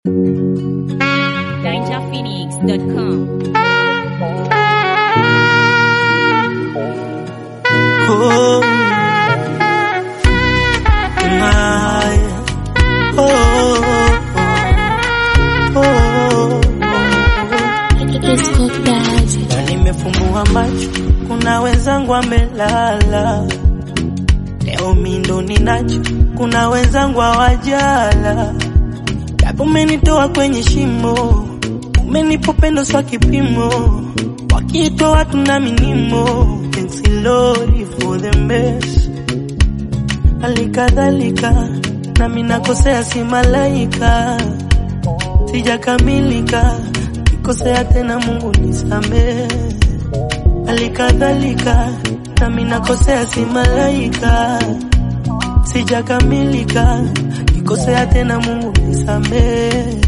DangerPhoenix.com. Oh, my, oh, oh, na nimefumbua macho, kuna wenzangu wamelala, leo mi ndo ninacho, kuna wenzangu hawajala, japo umenitoa kwenye shimo, umenipa upendo swa kipimo, wakiitwa watu na minimo, thanks Lord for the best. Halikadhalika nami nakosea, si malaika, sijakamilika, nikosea tena, Mungu nisamehe. Halikadhalika nami nakosea, si malaika, sijakamilika, nikosea tena, Mungu nisamehe.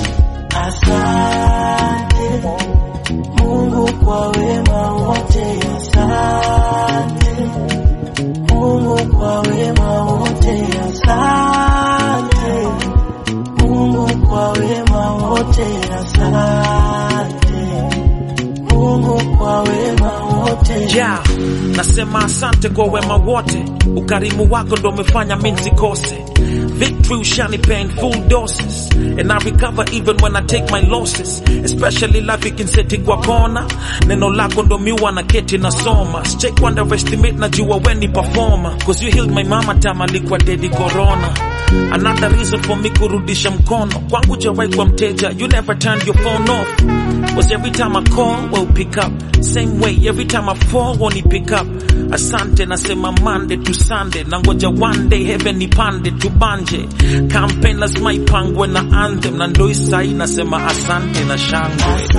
Asante Mungu kwa wema wote, asante Mungu kwa wema wote, asante Mungu kwa wema wote, asante Mungu kwa wema wote. ja nasema asante kwa wema wote ukarimu wako ndo umefanya mi nisikose victory ushanipea in full doses and i recover even when i take my losses especially life ikinseti kwa kona neno lako ndo miwa na keti nasoma sijai underestimate najua weni performer cause you healed my mama time alikuwa dedi corona another reason for me kurudisha mkono kwangu jawai kwa mteja you never turned your phone off was every time I call, well pick up. Same way, every time I fall, won't pick up. Asante nasema Monday to Sunday, nangoja one day heaven nipande tubanje. Campaign lazima ipangwe na anthem, na ndo isai nasema asante na shangwe.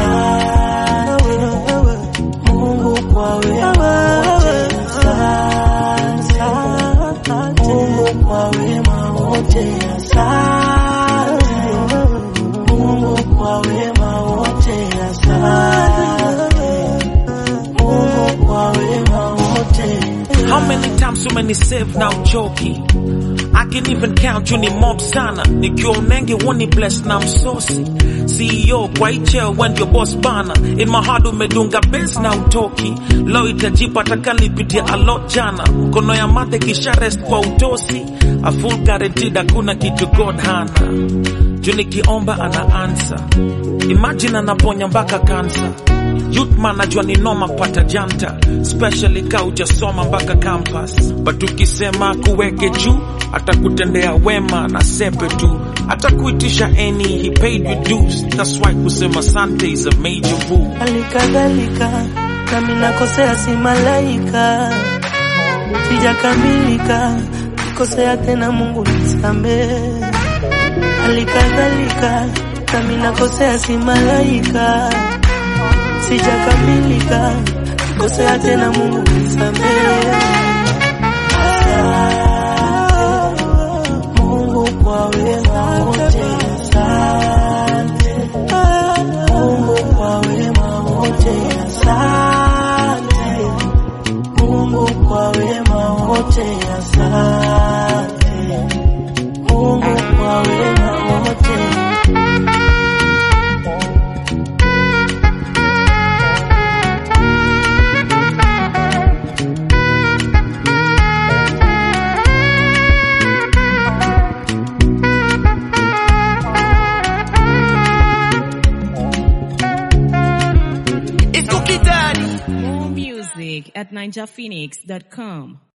Mungu kwa wema wote, asante. Mungu kwa wema wote, asante. Mungu kwa wema wote, asante. Mungu kwa wema wote. How many times so many save now choki I can even count you ni mob sana nikiwa unenge woni bless na msosi CEO kwa icheo when your boss bana in my heart umedunga base na utoki leo itajipa takalipitia a lot jana mkono ya mate kisha rest kwa utosi a full guaranteed hakuna kitu God hana juu nikiomba ana answer imagine anaponya mpaka kansa Youth man najua ni noma pata janta especially ka ujasoma mpaka campus but ukisema kuweke juu atakutendea wema na sepe tu atakuitisha any he paid you dues that's why kusema sante is a major move Halikadhalika nami nakosea, si malaika, sijakamilika, nikosea tena, Mungu nisamehe. Halikadhalika nami nakosea, si malaika, sijakamilika, nikosea tena, Mungu nisamehe. Asante Mungu kwa wema wote, asante Mungu kwa wema wote, asante Mungu kwa wema wote, asante Mungu kwa wema wote. More music at NinjaPhoenix.com.